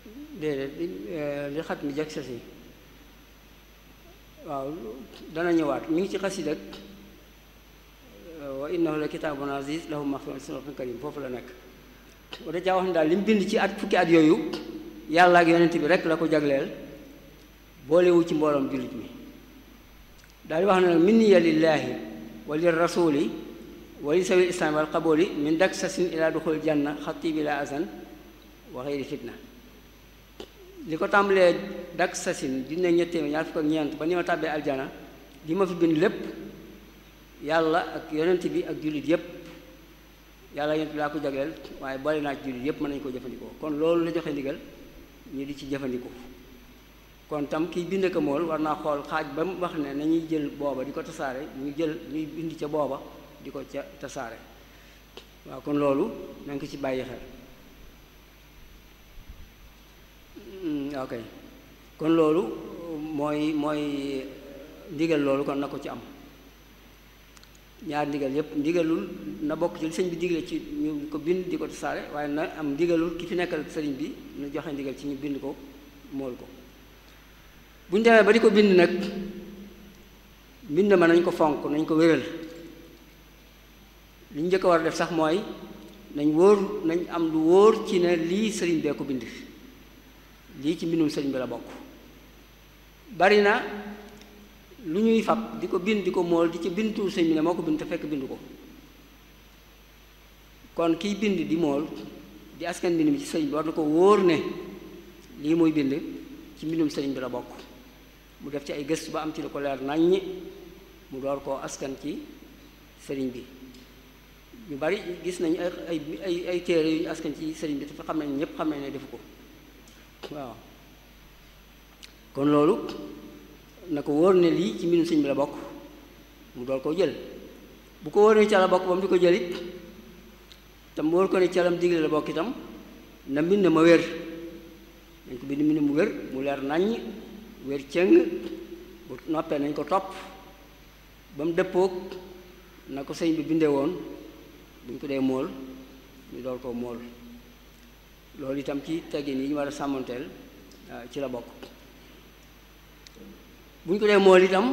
déedéet li xat mi jag sasi waaw dana ñëwaat mi ngi ci xasida wa innahu la kitaabun aziz lahu maxfiratun karim foofu la nekk wa da caa wax ne daal li mu bind ci at fukki at yooyu yàlla ak yonent bi rek la ko jagleel boolewu ci mbooloom jullit mi daal di wax ne nag minniya lillaahi wa lir rasuli wa li sawi islaam wal qabooli min dak sasin ila duxul janna xatti bi la azan wa xeyri fitna li ko tàmbalee dak sasin dina ñettee ñaar fukk ak ñeent ba ni ma tàbbee aljana li ma fi bind lépp yàlla ak yonent bi ak jullit yépp yàlla yonent bi laa ko jagleel waaye boole naa ci jullit yépp mën nañu ko jëfandikoo kon loolu la joxe ndigal ñu di ci jëfandikoo kon tam kiy bind ko mool war naa xool xaaj ba mu wax ne nañuy jël booba di ko tasaare ñu jël ñuy bind ca booba di ko ca tasaare waaw kon loolu na nga ko ci bàyyi xel ok kon loolu mooy mooy ndigal loolu kon na ko ci am ñaar ndigal yépp ndigalul na bokk ci li sëñ bi digle ci ñu ko bind di ko tasaare waaye na am ndigalul ki fi nekkal sëriñ bi na joxe ndigal ci ñu bind ko mool ko bu ñu demee ba di ko bind nag mbind ma nañ ko fonk nañ ko wéral li ñu njëkk a war a def sax mooy nañ wóor nañ am lu wóor ci ne lii sëriñ bee ko bind lii ci mbindum sëriñ bi la bokk bari na lu ñuy fab di ko bind di ko mool di ci bindu sëriñ bi ne moo ko bind te fekk bind ko kon kiy bind di mool di askan mbind mi ci sëriñ bi war na ko wóor ne lii muy bind ci mbindum sëriñ bi la bokk mu def ci ay gëstu ba am ci lu ko leer naññi mu door koo askan ci sëriñ bi ñu bari gis nañu ay ay ay téere yu ñu askan ci sëriñ bi dafa xam nañ ñépp xam nañ ne defu ko waaw kon loolu na ko wóor ne lii ci mbindum sëriñ bi la bokk mu door koo jël bu ko wóor ne ca la bokk ba mu di ko jëlit tam wóor ko ne calam digle la bokk itam na mbind ma wér dañ ko bind mbind mu wér mu leer naññ wér cëng bu noppee nañ ko topp ba mu dëppoog na ko sëñ bi bindee woon bu ñu ko dee mool ñu door koo mool loolu itam ci teggin yi ñu war a sàmmanteel ci la bokk bu ñu ko dee mool itam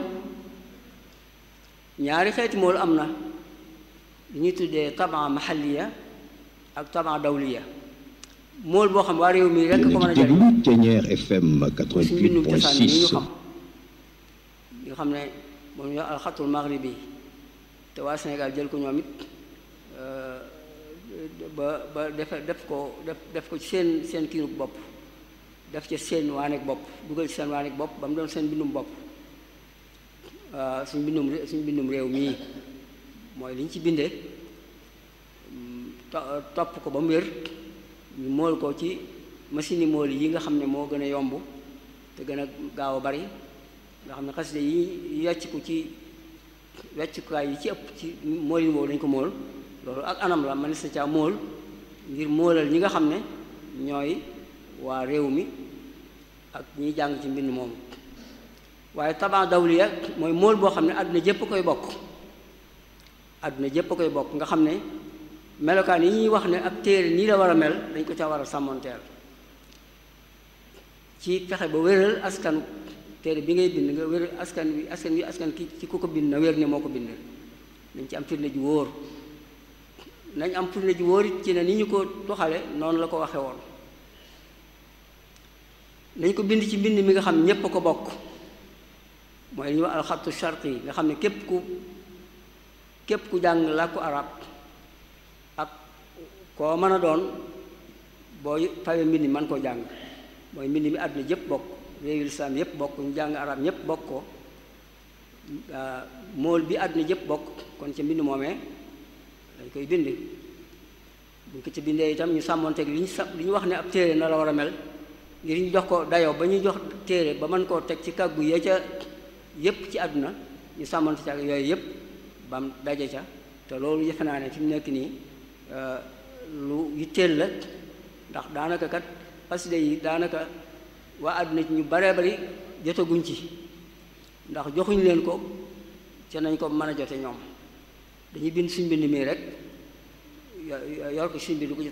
ñaari xeeti mool am na li ñuy tuddee taban mahaliya ak taban dawliya mool boo xam waa réew mi rekk ko mën a jariñ Thiéniere FM suñ mbindum cosaan yi ñu 88.6 xam nga xam ne moom ñoo alxatul maghribi te waa Sénégal jël ko ñoom it ba ba def def ko def def ko ci seen seen kiinug bopp def ci seen waaneeg bopp dugal ci seen waaneeg bopp ba mu doon seen mbindum bopp suñ mbindum ré- suñ mbindum réew mii mooy li ñu ci bindee to- topp ko ba mu wér ñu mool ko ci machine yi mool yi nga xam ne moo gën a yomb te gën a gaaw a bari nga xam ne xasida yi wecc ko ci weccukaay yi ci ëpp ci mool yi boobu dañ ko mool loolu ak anam la man sa caa mool ngir moolal ñi nga xam ne ñooy waa réew mi ak ñiy jàng ci mbind moomu waaye taban dawliya mooy mool boo xam ne àdduna jépp koy bokk àdduna jépp koy bokk nga xam ne melokaan yi ñuy wax ne ab téere nii la war a mel dañ ko ca war a sàmmonteel ci fexe ba wéral askanu téere bi ngay bind nga wéral askan wi askan wi askan ki ci ku ko bind na wér ne moo ko bind nañ ci am firnde ju wóor nañ am firnde ju wóor it ci ne ni ñu ko doxale noonu la ko waxe woon nañ ko bind ci mbind mi nga xam ñépp a ko bokk mooy li ñuy wax alxattu sharqi yi nga xam ne képp ku képp ku jàng làkku arab ak koo mën a doon boo fawee mbind mi mën koo jàng mooy mbind mi àdduna yépp bokk réewi lislaam yépp bokk ñu jàng arab ñépp bokk ko mool bi àdduna yépp bokk kon ca mbind moomee dañ koy bind buñ ko ci bindee itam ñu sàmmonteeg li ñu sa li ñu wax ne ab téere na la war a mel ngir ñu jox ko dayoo ba ñuy jox téere ba mën koo teg ci kàggu ya ca yépp ci àdduna ñu sàmmonte ca yooyu yépp bam daje ca te loolu yëfe naa ne fi mu nekk nii lu yitteel la ndax daanaka kat xasida yi daanaka waa àdduna ci ñu baree bari jotaguñ ci ndax joxuñ leen ko ca nañ ko mën a jote ñoom dañuy bind suñ bind mii rek yor ko suñ bind ko ci